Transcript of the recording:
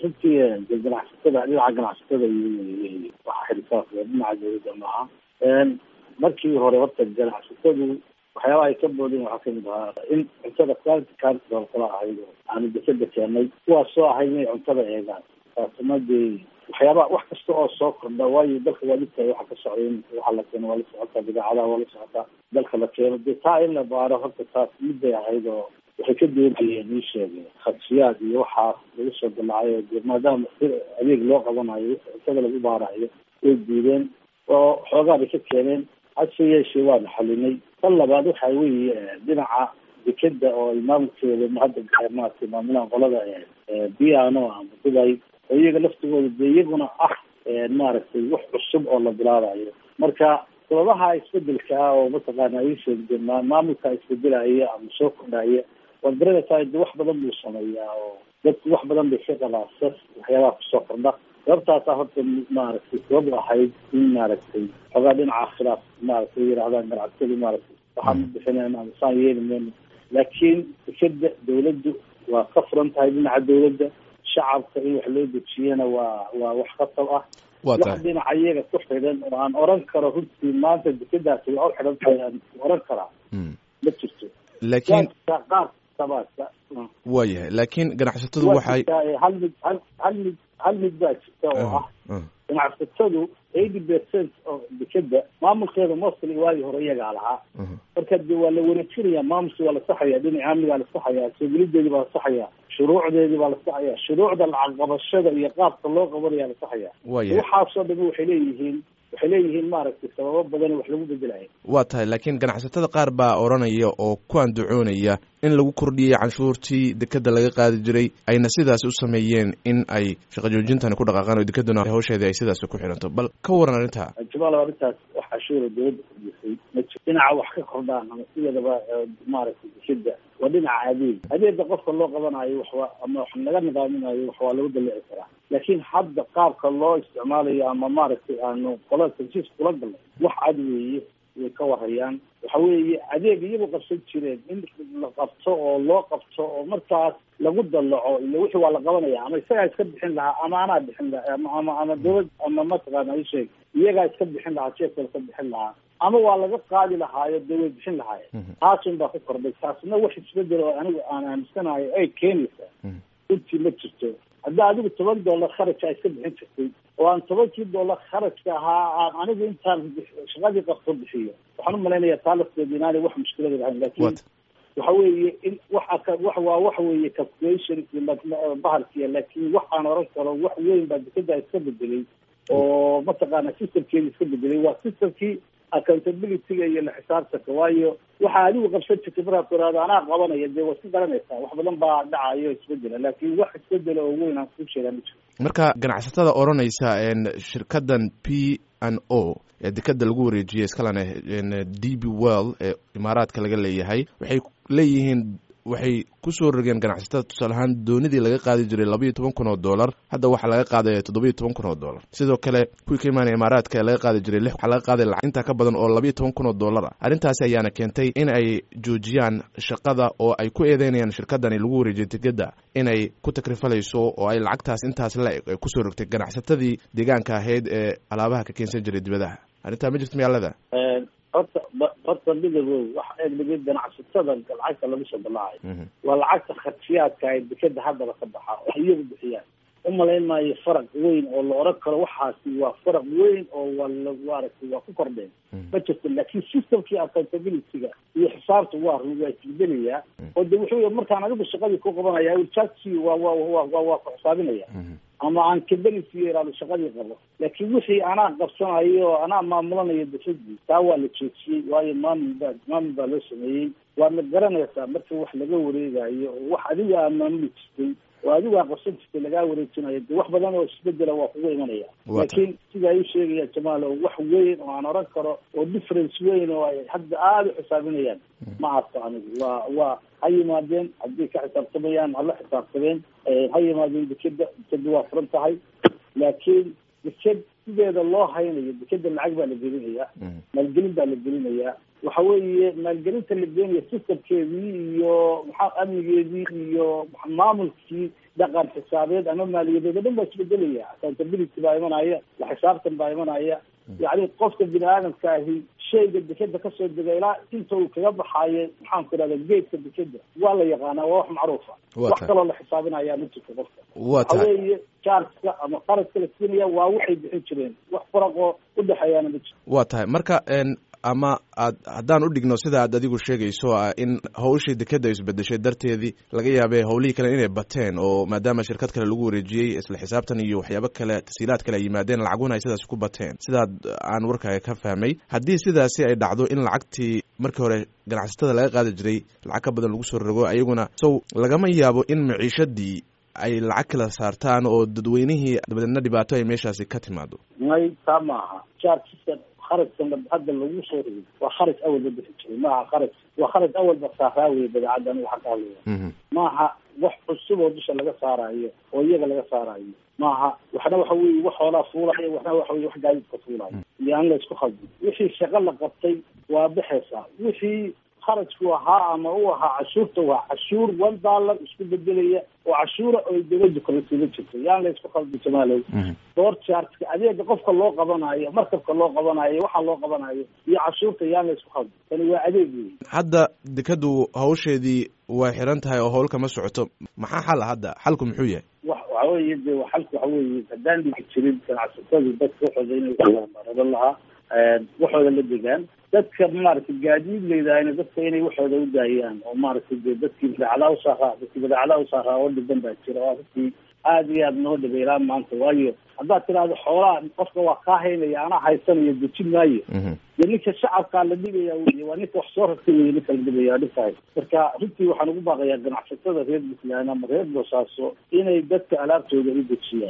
runtii ganacsatada dhinaca ganacsatada iyo waxa xilisaas dhinaca dawladda maaha markii hore horta ganacsatadu waxyaabaha ay ka boodeen waxaa kamid ahaa in cuntada quality council kala ahayd oo aanu dekeda keenay kuwaas soo ahayd inay cuntada eegaan taasna dee waxyaabaha wax kasta oo soo kordha waayo dalka waa dhigtahay waxa ka socday in waxa la keeno waa la socotaa bidaacadaha waa la socotaa dalka la keeno dee taa in la baaro horta taas midday ahayd oo waxay ka doodayeen ii sheegay khadsiyaad iyo waxaas lagu soo dalacayo dee maadaama si adeeg loo qabanayo cuntada lagu baarayo way diideen oo xoogaa bay ka keeneen hase yeeshee waanu xalinay tan labaad waxa weeye dhinaca dekeda oo ay maamulkeeda hadda maaragtay maamulaan qolada piano ama dubay oo iyaga laftigooda dee iyaguna ah maaragtay wax cusub oo la bilaabayo marka sababaha isbedelka ah oo mataqaana ay sheegde maamulka isbedelaya ama soo kordhaya waad garanaysaa de wax badan buu sameeyaa oo dadku wax badan bay ka qabaa sas waxyaabaha kusoo kordha sababtaasa horta maaragtay sabab ahayd in maaragtay xoogaa dhinaca khilaaf maaragtay yidhahdaan ganacsadu maaragtay waxaan u bixinayn ama saan yeeli mayno laakiin dekeda dawladdu waa ka furan tahay dhinaca dawladda shacabka in wax loo dejiyana waa waa wax khatab ah waa wax tahay dhinaca iyaga ku xidhan oo aan oran karo runtii maanta dekedaasi waa u xidhan tahay aan oran karaa Mm. ma jirto laakiin waa qaar sabaadka waa yahay laakiin ganacsatadu waa waxay jirtaa ee hal mid hal hal mid hal mid baa jirta oo ah Mm. ganacsatadu eighty percent oo dekeda maamulkeeda mostly waagii hore iyagaa lahaa Mhm. marka de waa la wareejinaya maamulki waa la saxaya dhinaca amnigaa la saxaya soogelideedii baa la saxaya shuruucdeedii baa la saxaya shuruucda lacag qabashada iyo qaabka loo qabanaya la saxaya waa yahay waxaasoo dhami waxay leeyihiin waxay leeyihiin maaragtay sababo badan wax lagu bedelaya waa tahay laakiin ganacsatada qaar baa odhanaya oo ku andacoonaya in lagu kordhiyey canshuurtii dekeda laga qaadi jiray ayna sidaasi u sameeyeen in ay shaqo joojintani ku dhaqaaqaan oo dekeduna hawsheedii ay sidaasi ku xidhanto bal ka waran arrintaa jamaal arrintaas wax cashuura dawladda kordhisay ma jiro dhinaca wax ka kordhaan ama sideedaba eh, maaragtay dekeda waa dhinaca adeeg adeega qofka loo qabanayo waxwa ama wax laga nidaaminayo wax waa lagu dalici karaa laakiin hadda qaabka loo isticmaalayo ama maaragtay aanu qolada tansiis kula galnay wax cad weeye way ka warayaan waxa weeye adeeg iyagu qabsan jireen in la qabto oo loo qabto oo markaas lagu dalaco iyo wixii waa la qabanaya ama isagaa iska bixin lahaa ama anaa bixin lahaa ama ama ama dawlad ama mataqaana isheeg iyagaa iska bixin lahaa jeefka iska bixin lahaa ama waa laga qaadi lahaayo dee way bixin lahaayeen Mhm. taasun baa ku kordhay taasna wax isbedel oo anigu aan aaminsanayo ay keenaysaa Mhm. runtii ma jirto hadda adigu toban dollar kharajka iska bixin jirtay oo aan tobankii dollar kharajka ahaa aan anigu intaan bix- shaqadii qabto bixiyo waxaan u malaynayaa taa lafteeda inaanay wax mushkilada lahayn laakiin What? waxa weeye in waxa ka wax waa waxa weeye calculation iyo ma- ma- bahalkiya laakiin wax aan oran karo wax weyn baa dekeda iska bedelay oo mataqaana systemkeeda iska bedelay waa systemkii accountability-ga iyo la xisaabtanka waayo waxa adigu qabsan jirtay markaad tiraahdo anaa qabanaya dee waa iska garanaysaa wax badan baa dhacayo isbedela laakiin wax isbedela oo weyn aan kuu sheegaa ma jiro marka ganacsatada odhanaysa een, shirkadan p n o ee dekeda lagu wareejiyey iskalena een, d b well ee imaaraadka laga leeyahay waxay leeyihiin waxay kusoo rogeen ganacsatada tusaale ahaan doonidii laga qaadi jiray labaiyo toban kun oo dollar hadda waxaa laga qaadaya toddobiyo toban kun oo dollar sidoo kale kuwii ka imaanaya imaaraadka ee laga qaadi jiray lix waxaa laga qaaday lacag intaa ka badan oo labaiyo toban kun oo dollar ah arrintaasi ayaana keentay in ay joojiyaan shaqada oo ay ku eedeynayaan shirkadani lagu wareejiyay tikeda inay ku takrifalayso oo ay lacagtaas intaas la eg ay kusoo rogtay ganacsatadii deegaanka ahayd ee alaabaha ka keensan jiray dibadaha arrintaa ma jirto miyaalada horta ba- horta midabow waxa eegdhigay ganacsatada lacagta lagu soo dalacayo Mhm. waa lacagta khadshiyaadka ay dekeda haddaba ka baxa wax iyagu bixiyaan u malayn maayo faraq weyn oo la oran karo waxaasi waa faraq weyn oo waa la maaragtay waa ku kordheen Mhm. ma jirto laakiin systemkii accountability-ga iyo xisaabta waa run waa isbedelayaa oo de wuxuu yahay markaan adigu shaqadii ku qabanaya wiljaadkii waa waa waa waa waa ku xisaabinaya Mhm. ama aan kabelisi yaraado shaqadii qabo laakiin wixii anaa qabsanayo oo anaa maamulanayo dafadii taa waa la joojiyey waayo maamul baa maamul baa loo sameeyey waadna garanaysaa marka wax laga wareegayo oo wax adigu aa maamuli jirtay oo adigu aa qabsan jirtay lagaa wareejinayo de wax badan oo isbedela waa kuga imanaya Waa laakiin sidaa ii sheegaya jamaal oo wax weyn oo aan oran karo oo difference weyn oo ay hadda aada u xisaabinayaan ma arko anigu waa waa ha yimaadeen haddii ka xisaabtamayaan hala xisaabtameen Eh, ha yimaadeen dekeda dekeda waa furan tahay laakiin deked sideeda loo haynayo dekeda lacag baa la gelinayaa Mhm. maalgelin baa la gelinayaa waxa weeye maalgelinta la geenaya systemkeedii iyo maxaa amnigeedii iyo maamulkii dhaqan xisaabeed ama maaliyadeed o dhan baa isbedelaya accountability baa imanaya la xisaabtan baa imanaya yacni qofka bini aadamka ahi shayga dekeda kasoo dega ilaa inta uu kaga baxaayo maxaan ku ihahda geedka dekeda waa la yaqaanaa waa wax macruufa wax kaloo la xisaabinaya ma jirto qofka waxa weeye chargeka ama qaradka la siinaya waa waxay bixin jireen wax faraqoo udhexeeyaana ma jirto waa tahay marka ama aad haddaan u dhigno sida aad adigu sheegayso ah in hawshii dekeda isbedeshay darteedii laga yaabee howlihii kale inay bateen oo maadaama shirkad kale lagu wareejiyey isla xisaabtan iyo waxyaabo kale tasiilaad kale ay yimaadeen lacaguna ay sidaasi ku bateen sidaad aan warkaaga ka fahmay haddii sidaasi ay dhacdo in lacagtii markii hore ganacsatada laga qaadi jiray lacag ka badan lagu soo rogo ayaguna sow lagama yaabo in maciishadii ay lacag kala saartaan oo dadweynihii dabadeedna dhibaato ay meeshaasi ka timaado may taa maaha chargeska kharajkan hadda lagu soo rogay waa kharaj awalba bixi jiray maaha kharaj waa kharaj awalba saaraa weye badeecaddan waxa ka hadlaya maaha wax cusub oo dusha laga saarayo oo iyaga laga saarayo maaha waxna waxa weye wax hoolaa fuulaya waxna waxa weye wax gaadiidka fuulayo iyo aan la isku khaldin wixii shaqo la qabtay waa baxaysaa wixii kharajku ahaa ama u ahaa cashuurta waa cashuur one dollar isku bedelaya oo cashuura oy dawladu kala siima jirto yaan la isku khaldi jamaalow door chargeka adeega qofka loo qabanayo markabka loo qabanayo waxa loo qabanayo iyo cashuurta yaan la isku khaldi tani waa adeeg wey hadda dekadu hawsheedii way xiran tahay oo howl kama socoto maxaa xala hadda xalku muxuu yahay wa waxa weye de xalku waxa weye haddaan dhigi jirin ganacsatadu dadka waxooda inay raban lahaa waxooda la degaan dadka maaragtay gaadiid leydahayna dadka inay waxooda u daayaan oo maaragtay de dadkii badeecadaha usaaraa dadkii badeecadaha usaaraa oo dhiban baa jira waa dadkii aada iyo aada noo dhabeylaa maanta waayo haddaad tidhaahdo xoolaha qofka waa kaa haynaya anaa haysanayo dejin maayo dee ninka shacabkaa la dhigaya wey waa ninka wax soo rartay wey ninka la dhigaya dhibkahay marka runtii waxaan ugu baaqayaa ganacsatada reer puntland ama reer boosaaso inay dadka alaabtooda u dejiyaan